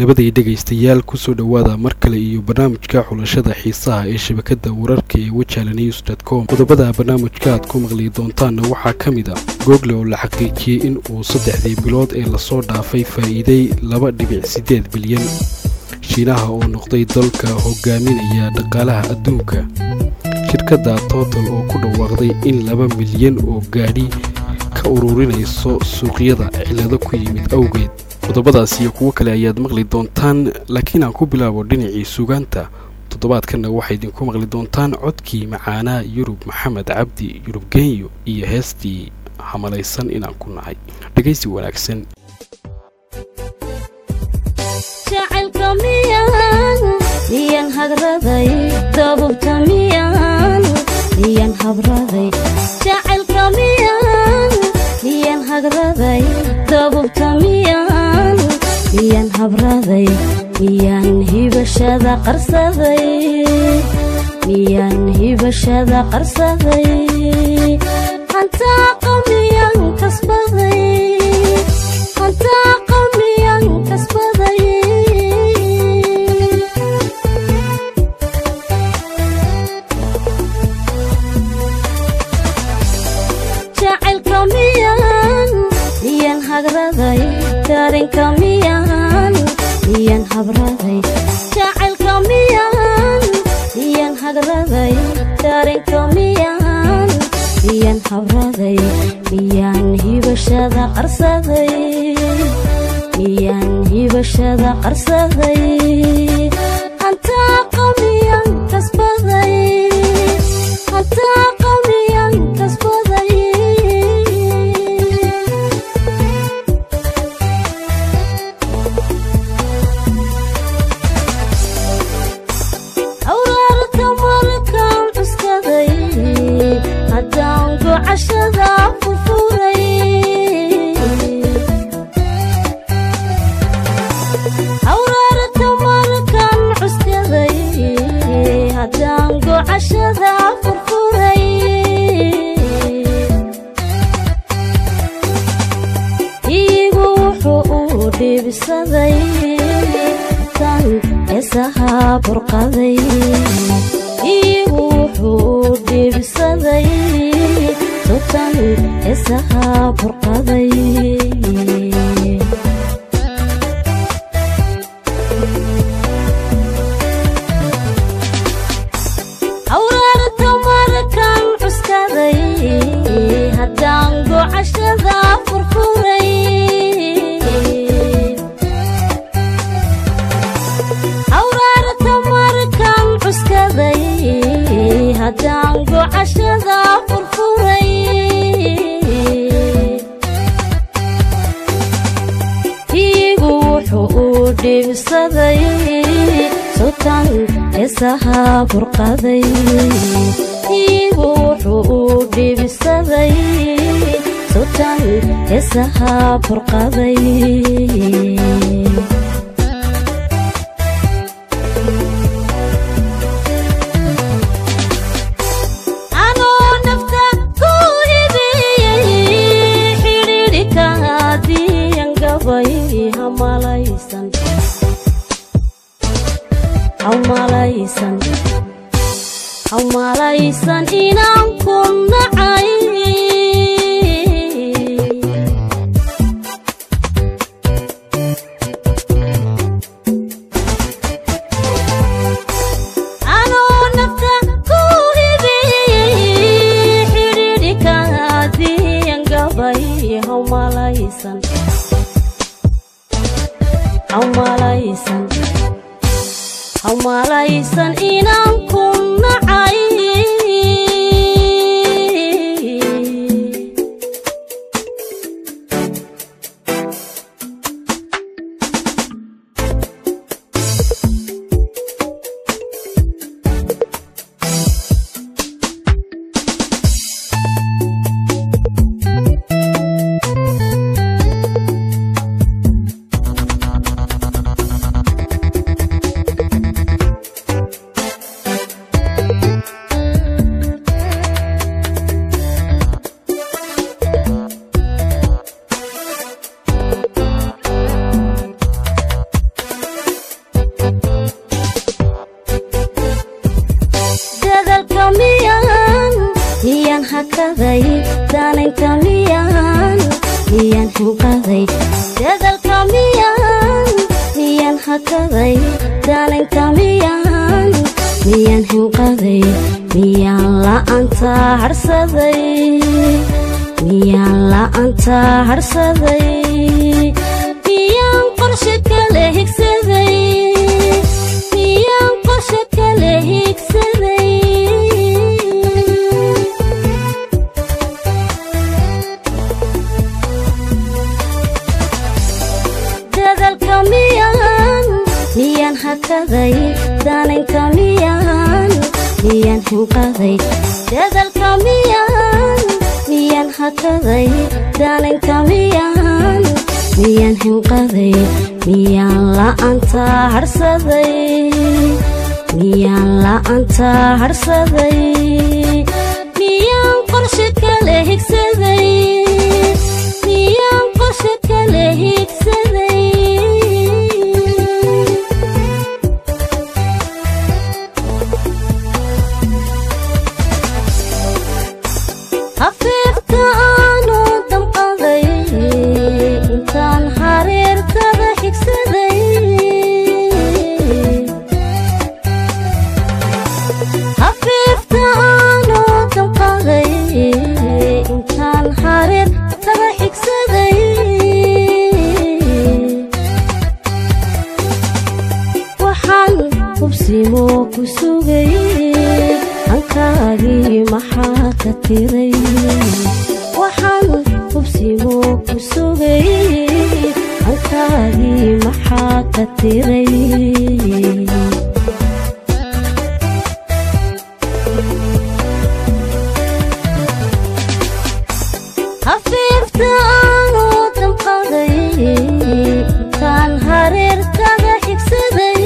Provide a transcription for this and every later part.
nabaday dhegaystayaal kusoo dhowaada mar kale iyo barnaamijka xulashada xiisaha ee shabakada wararka ee wajala news dt com qodobada barnaamijka aad ku maqli doontaanna waxaa ka mid a google oo la xaqiijiyey in uu saddexdii bilood ee lasoo dhaafay faa'iiday laba dhibic siddeed bilyan shiinaha oo noqday dalka hogaaminaya dhaqaalaha adduunka shirkadda total oo ku dhawaaqday in laba milyan oo gaadhi ka ururinayso suuqyada cillado ku yimid awgeed qodobadaas iyo kuwo kale ayaad maqli doontaan laakiin aan ku bilaabo dhinacii sugaanta toddobaadkanna waxaa idinku maqli doontaan codkii macaanaa yurub maxamed cabdi yurub genyo iyo heestii hamalaysan inaan ku nahay dhegaysi wanaagsan miyan hagraday dabubta miyan miyan habraday jacaylka miyan miyan hagraday dabubta miyan miyan habraday miyan hibashada qarsaday miyan hibashada qarsaday hantaaqa miyan kasbaday hantaaqa miyan kasbaday jacaylka miyan miyan hagraday darinka miyan miyan habraday jacaylka miyan miyan hagraday darinka miyan miyan habraday miyan hibashada qarsaday miyan hibashada qarsaday hantaaqa miyan kasbaday hantaaqa miyan kasbaday awraarta markaan cuskaday haddaan gocashada furfuray awraarta markaan cuskaday haddaan gocashada furfuray iigu wuxuu uu dhiibsaday tan eesahaa burqaday iigu wuxuu dhiibsaday tutan eesahaa burqaday awraarta markaan cuskaday haddaan gocashada furfuray awraarta markaan cuskaday haddaan gocashada furfuray iigu wuxuu uu dhiibsaday sutan eesahaa burqaday iigu wuxuu uu dhiibsaday sutan eesahaa burqaday anoo nafta ku hibiyey xidhiidhika diyan gabay hamalaysan hamalaysan hamalaysan inaan ku nacay anoo nafta ku hibiyey xidhiidhika diyan gabay hamalaysan hamalaysan hamalaysan inaan ku nacay hanqaday daanaynta miyaan miyaan hanqaday dadalka miyaan miyaan hakaday daanaynta miyaan miyaan hanqaday miyaan la'aanta harsaday miyaan la'aanta harsaday miyaan qorshe kale higsaday miyaan qorshe kale higsaday dadalka miyaan miyaan hakaday daanaynta miyaan miyaan hanqaday dadalka miyaan miyaan hakaday daanaynta miyaan miyaan hanqaday miyaan la'aanta harsaday miyaan la'aanta harsaday miyaan qorshe kale higsaday miyaan qorshe kale higsaday hafiifta aanu damqaday intaan hareertada xigsaday hafiifta aanu damqaday intaan hareertada xigsaday waxaan hubsimo ku sugay hankaagii maxaa ka tiray waxaan hubsimo ku sugay hankaagii maxaa ka tiray hafiifta aanu damqaday intaan hareertada xigsaday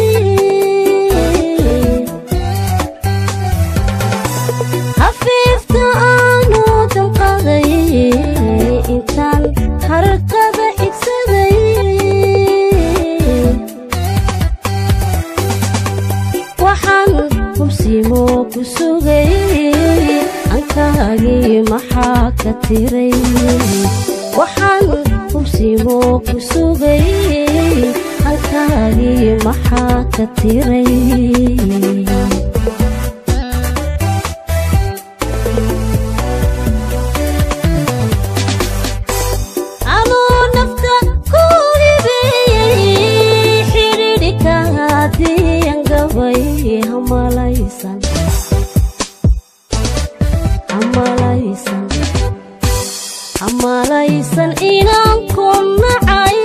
hafiifta aanu damqaday intaan hareertada xigsaday waxaan hubsimo ku sugay hankaagii maxaa ka tiray waxaan hubsimo ku sugay hankaagii maxaa ka tiray anuu nafta ku hibeeyey xidhiidhika hadiyan gabay hamalaysan hamalaysan hamalaysan inaan ku nacay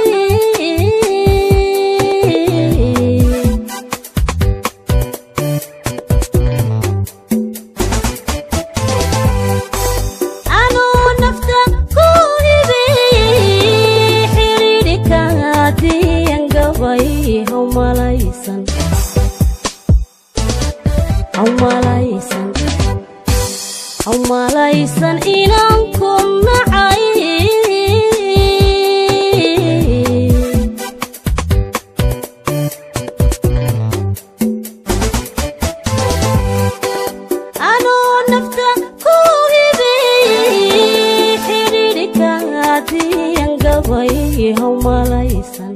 anuu nafta ku hibeeyey xidhiidhika hadiyan gabay hamalaysan hamalaysan hamalaysan inaan ku nacay anuu nafta ku hibeeyey xidhiidhika hadiyan gabay hamalaysan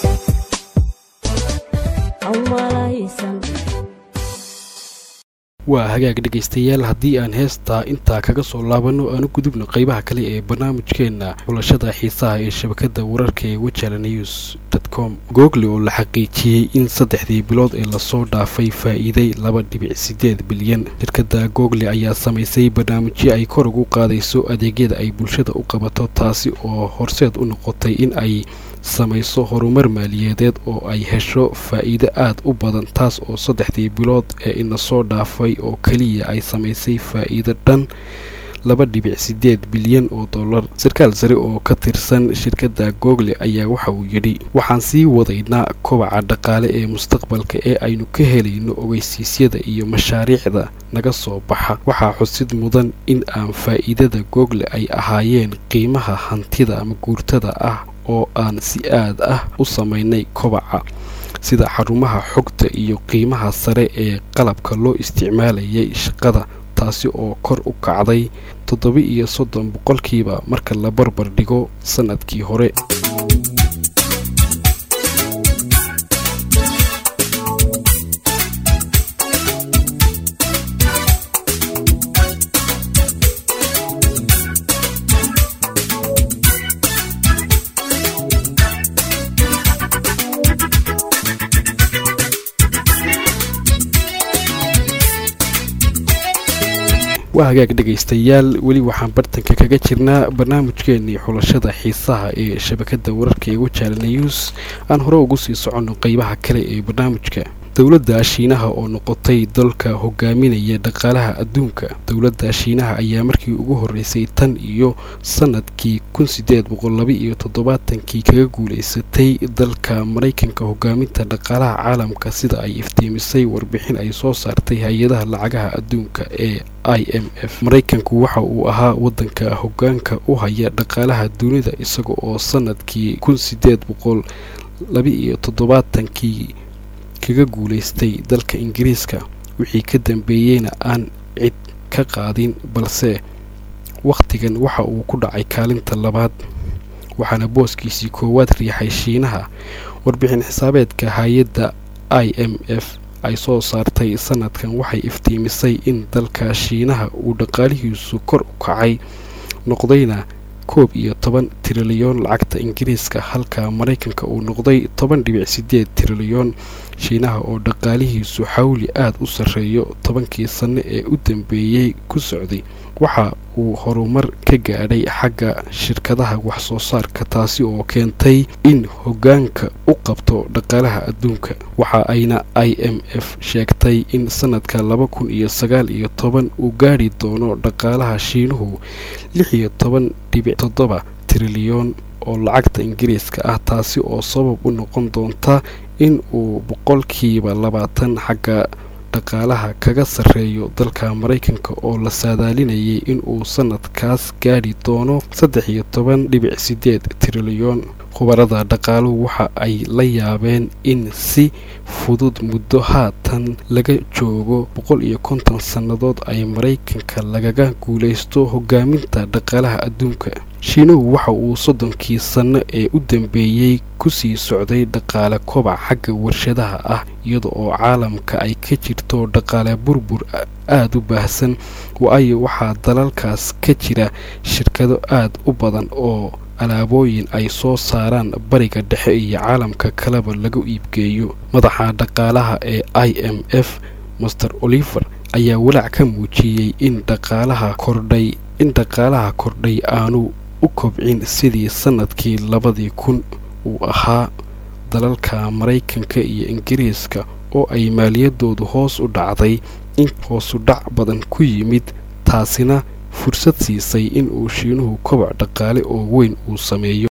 hamalaysan waa hagaag dhegaystayaal haddii aan heestaa intaa kaga soo laabanno aan u gudubno qaybaha kale ee barnaamijkeenna xulashada xiisaha ee shabakadda wararka ee wajala news com google oo la xaqiijiyey in saddexdii bilood ee lasoo dhaafay faa'iiday laba dhibic siddeed bilyan shirkadda google ayaa samaysay barnaamijyo ay kor ugu qaadayso adeegyada ay bulshada u qabato taasi oo horseed u noqotay in ay samayso horumar maaliyadeed oo ay hesho faa'iido aad u badan taas oo saddexdii bilood ee ina soo dhaafay oo keliya ay samaysay faa'iido dhan laba dhibic siddeed bilyan oo dollar sarkaal sare oo ka tirsan shirkadda google ayaa waxa uu yidhi waxaan sii wadaynaa kobaca dhaqaale ee mustaqbalka ee aynu ka helayno ogeysiisyada iyo mashaariicda naga soo baxa waxaa xusid mudan in aan faa'iidada google ay ahaayeen qiimaha hantida ama guurtada ah oo aan si aad ah u samaynay kobaca sida xarumaha xogta iyo qiimaha sare ee qalabka loo isticmaalayay shaqada taasi oo kor u kacday toddoba iyo soddon boqolkiiba marka la barbar dhigo sannadkii hore waa hagaag dhegaystayaal weli waxaan bartanka kaga jirnaa barnaamijkeenii xulashada xiisaha ee shabakada wararka ee wajaala news aan hore ugu sii soconno qeybaha kale ee barnaamijka dowladda shiinaha oo noqotay dalka hogaaminaya dhaqaalaha adduunka dowladda shiinaha ayaa markii ugu horreysay tan iyo sannadkii kun sideed boqol laba iyo toddobaatankii kaga guulaysatay dalka maraykanka hogaaminta dhaqaalaha caalamka sida ay iftiimisay warbixin ay soo saartay hay-adaha lacagaha adduunka ee i m f maraykanku waxa uu ahaa waddanka hoggaanka u haya dhaqaalaha dunida isaga oo sannadkii kun sideed boqol laba iyo toddobaatankii kaga guulaystay dalka ingiriiska wixii ka dambeeyeyna aan cid ka qaadin balse wakhtigan waxa uu ku dhacay kaalinta labaad waxaana booskiisii koowaad riixay shiinaha warbixin xisaabeedka hay-adda i m f ay soo saartay sannadkan waxay iftiimisay in dalka shiinaha uu dhaqaalihiisu kor u kacay noqdayna koob iyo toban trilyan lacagta ingiriiska halka maraykanka uu noqday toban dhibic sideed trilyan shiinaha oo dhaqaalihiisu xawli aad u sarreeyo tobankii sanno ee u dambeeyey ku socday waxa uu horumar ka gaadhay xagga shirkadaha wax soo saarka taasi oo keentay in hoggaanka u qabto dhaqaalaha adduunka waxa ayna i m f sheegtay in sannadka laba kun iyo sagaal iyo toban uu gaadhi doono dhaqaalaha shiinuhu lix iyo toban dhibic toddoba trilyan oo lacagta ingiriiska ah taasi oo sabab u noqon doonta in uu boqolkiiba labaatan xagga dhaqaalaha kaga sarreeyo dalka maraykanka oo la saadaalinayay in uu sannadkaas gaadhi doono saddex iyo toban dhibic sideed trilyan khubarada dhaqaaluhu waxa ay la yaabeen in si fudud muddo haatan laga joogo boqol iyo konton sannadood ay maraykanka lagaga guulaysto hogaaminta dhaqaalaha adduunka shiinuhu waxa uu soddonkii sanno ee u dambeeyey kusii socday dhaqaale kobac xagga warshadaha ah iyada oo caalamka ay ka jirto dhaqaale burbur aada u baahsan waayo waxaa dalalkaas ka jira shirkado aad u badan oo alaabooyin ay soo saaraan bariga dhexe iyo caalamka kaleba lagu iibgeeyo madaxa dhaqaalaha ee i m f master oliver ayaa walaac ka muujiyey in dhaqaalaha kordhay in dhaqaalaha kordhay aanu u kobcin sidii sannadkii labadii kun uu ahaa dalalka maraykanka iyo ingiriiska oo ay maaliyadoodu hoos u dhacday in hoosu dhac badan ku yimid taasina fursad siisay in uu shiinuhu kobac dhaqaale oo weyn uu sameeyo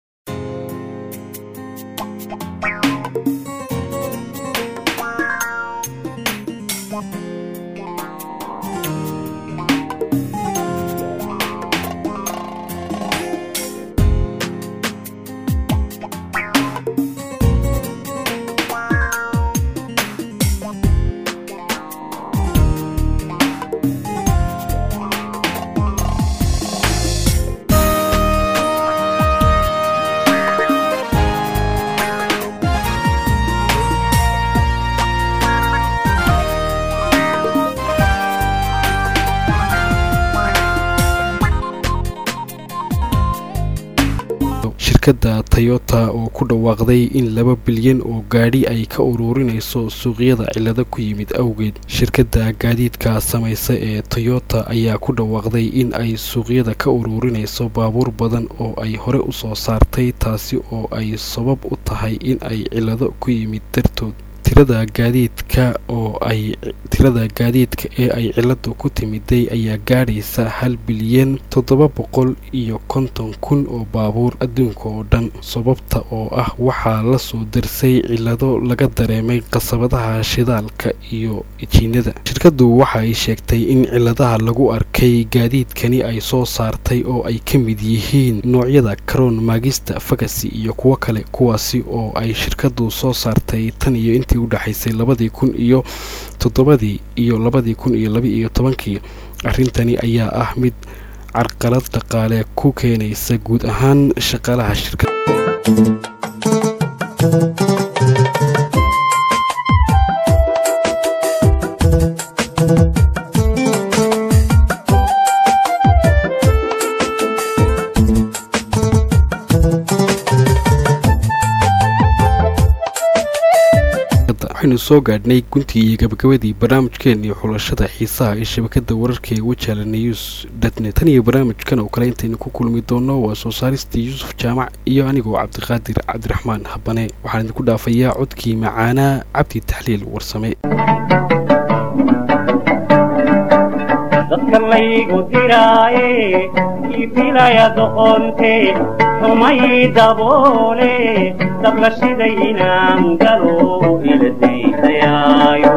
shirkadda tayota oo ku dhawaaqday in laba bilyan oo gaadhi ay ka ururinayso suuqyada cillado ku yimid awgeed shirkadda gaadiidka samaysa ee toyota ayaa ku dhawaaqday in ay suuqyada ka ururinayso baabuur badan oo ay hore u soo saartay taasi oo ay sabab u tahay in ay cillado ku yimid dartood tirada gaadiidka oo ay tirada gaadiidka ee ay ciladu ku timiday ayaa gaadhaysa hal bilyan toddoba boqol iyo konton kun oo baabuur adduunka oo dhan sababta oo ah waxaa la soo darsay cillado laga dareemay qasabadaha shidaalka iyo jiinada shirkaddu waxa ay sheegtay in cilladaha lagu arkay gaadiidkani ay soo saartay oo ay ka mid yihiin noocyada karoon maagista fagasi iyo kuwo kale kuwaasi oo ay shirkaddu soo saartay tan iyo intii udhexaysay labadii kun iyo toddobadii iyo labadii kun iyo laba iyo tobankii arrintani ayaa ah mid carqalad dhaqaale ku keenaysa guud ahaan shaqaalaha shirkadda waxaynu soo gaadhnay guntii iyo gabagabadii barnaamijkeennii xulashada xiisaha ee shabakada wararka ee wajala news datnet tan iyo barnaamijkan oo kale intaynu ku kulmi doonno waa soo saaristii yuusuf jaamac iyo anigoo cabdiqaadir cabdiraxmaan habane waxaan idinku dhaafayaa codkii macaanaa cabdi taxliil warsame dadka laygu diraaye iifilaya doqonte xumay daboole dabla shiday inaan galo ila daydayaayo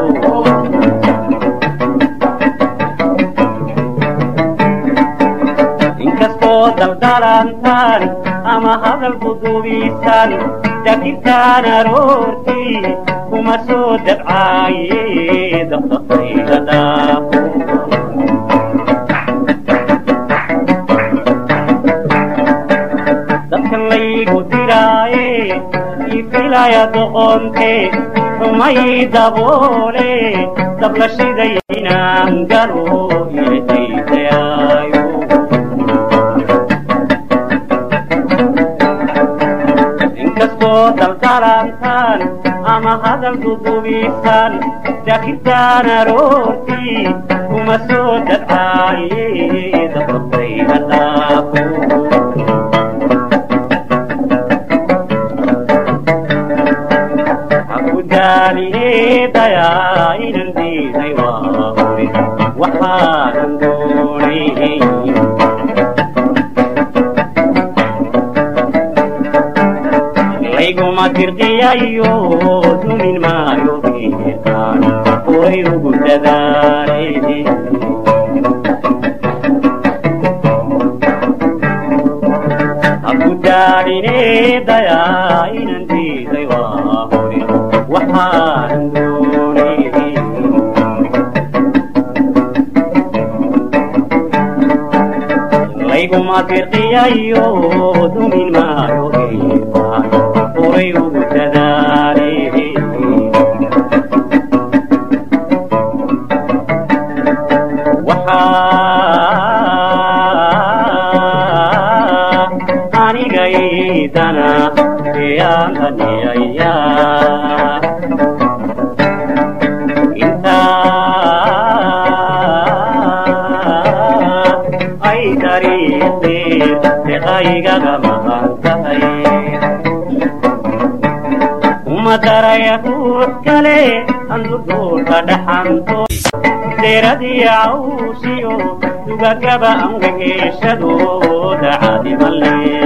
inkastoo daldalantaan ama hadal dudubisan dakirtaan aroortii kuma soo dabcaaye dabdaqayga dhaafo dadka laygu diraaye ifilaya doqonte xumay daboole dabla shiday inaan galo iladaydaaayo inkastoo daldalantaan ama hadal dudubisan dakirtaan aroortii kuma soo dabcaaye dabdaqayga dhaafo daaliyeedayaa inan diiday waa hore waxaanan doonay layguma dirqiyayo dumin maayo geetaan horay ugu dadaale haku daalineedayaa inan diiday waa hore waxaanan doonay layguma dirqiyayo dumin maayo geetaan horay ugu dadaale waxaa anigaydana eyaan haniyayaa ay dariiqeen deqaygaga maqan tahay uma daraya ruux kale anduduulka dhaxanto deeradii cawsiyo dugagaba angageeshadooda cadimalee